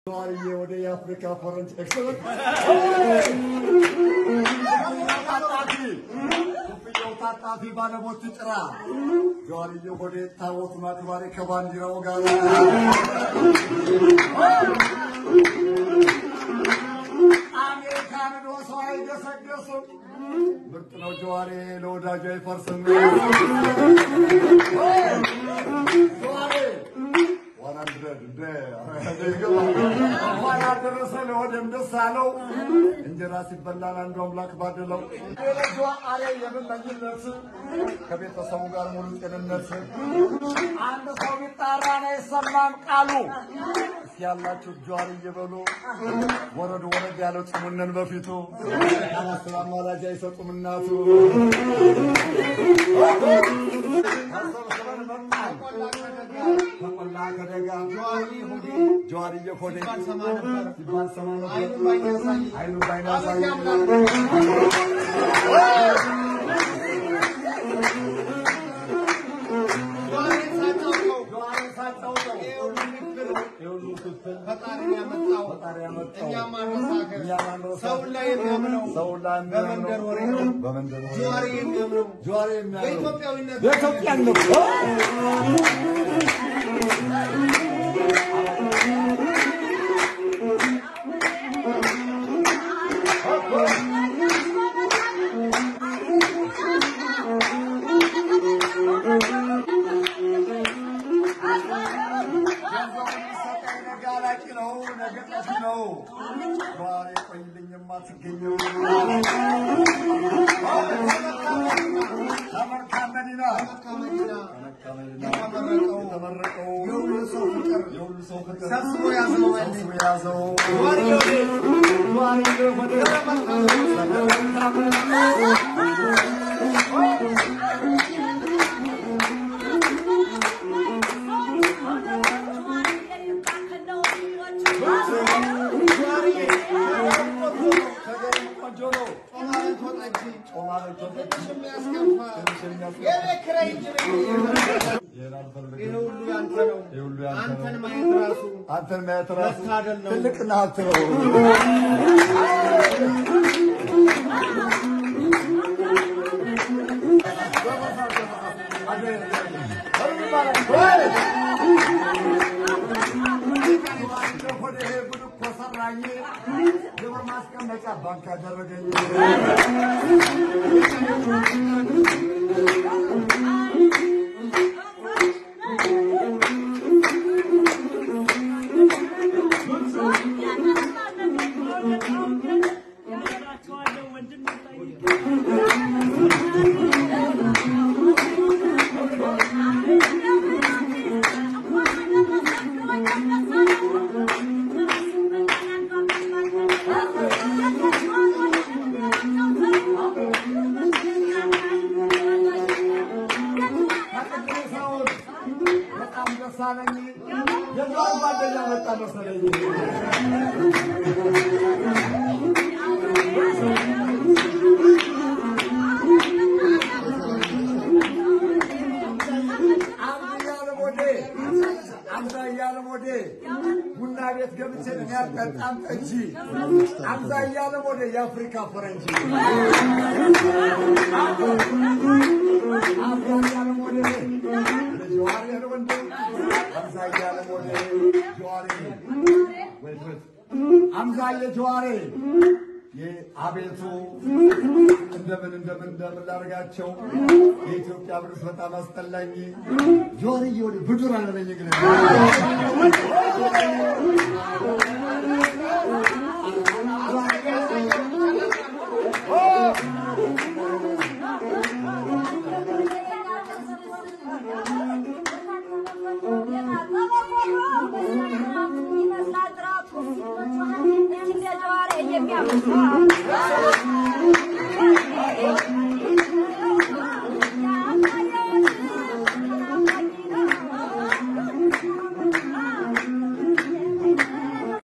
ጀዋርዬ ወደ የአፍሪካ ፈረንጅ ኤክሰለንት ታጣፊ ኮፍያው ታጣፊ ባለሞት ጭራ ጀዋርዬ ወደ ታቦቱን አክባሪ ከባንዲራው ጋር አሜሪካን ዶ ሰው አይገሰገስም። ምርጥ ነው ጀዋሬ ለወዳጁ አይፈርስም። ጀዋሬ ዋን ሀንድረድ እንደ እንኳን አደረሰ ለወደም ደስ አለው። እንጀራ ሲበላን አንዱ አምላክ ባደለው የልጇ አሬ የምመኝለት ከቤተሰቡ ጋር ሙሉ ጤንነት አንድ ሰው ቢጣራ ነው አይሰማም ቃሉ እስኪ ያላችሁ ጀዋር እየበሉ ወረድ ወረድ ያለው ጭሙነን በፊቱ ያላስር አማላጅ አይሰጡም እናቱ ተሰብስበን መጣን ከቆላ ከደጋ ጀዋር እየኮደ ሲባል ሰማ ነበር አይኑ ባይናሳይ ጀዋር ሳጫውተው የሁሉ ክፍል ፈጣሪ ያመጣው ፈጣሪ ያመጣው እኛም አንረሳከር እኛም አንረሳከር። ሰውን ላይ የሚያምነው ሰውን ላይ የሚያምነው በመንደር ወሬ ነው። በመንደር ወሬ ጀዋሪ የሚያምነው ጀዋር የሚያምነው በኢትዮጵያዊነት በኢትዮጵያነት ጋላቂ ነው ነገ ጠፊ ነው ጀዋር የቆይልኝ የማትገኘው ተመርካም መዲና መዲና የተመረቀው የተመረቀው የሁሉ ሰው ፍቅር የሁሉ ሰው ፍቅር ሰብስቦ ያዘው አለ። ሰብስቦ የያዘው ጀዋሪ ወዴ ጀዋር ወደ ተገኝ ቆንጆ ነው ጮማ በልቶ ጠጅ ጮማ በልቶ ትንሽ የሚያስከፋ ትንሽ የሚያስከፋ የቤት ኪራይ እንጂ ይሄን አልፈልግም። ይህ ሁሉ ያንተ ነው። ይህ ሁሉ ያንተ ነው። አንተን ማየት ራሱ አንተን ማየት ራሱ መታደል ነው። ትልቅና ሀብት ነው። ግብር ማስቀመጫ ባንክ አደረገኝ። ሰውን በጣም ደስ አለኝ። የዛን ጓደኛ መጣ መሰለኝ። አምዛ እያለ ሞዴ አምዛ እያለ ሞዴ ቡና ቤት ገብቼ እኔ አልጠጣም ጠጅ አምዛ እያለ ሞዴ የአፍሪካ ፈረንጅ አምዛ እያለ ሞዴ ለጀዋሪ ያለ ወንድ አምዛ እያለ ሞዴ ጀዋሪ አምዛ የጀዋሪ አቤቱ እንደምን እንደምን እንደምን ላደርጋቸው የኢትዮጵያ ብርስ በጣም አስጠላኝ። ጆርዬ ወደ ብዱር አለበኝ ግን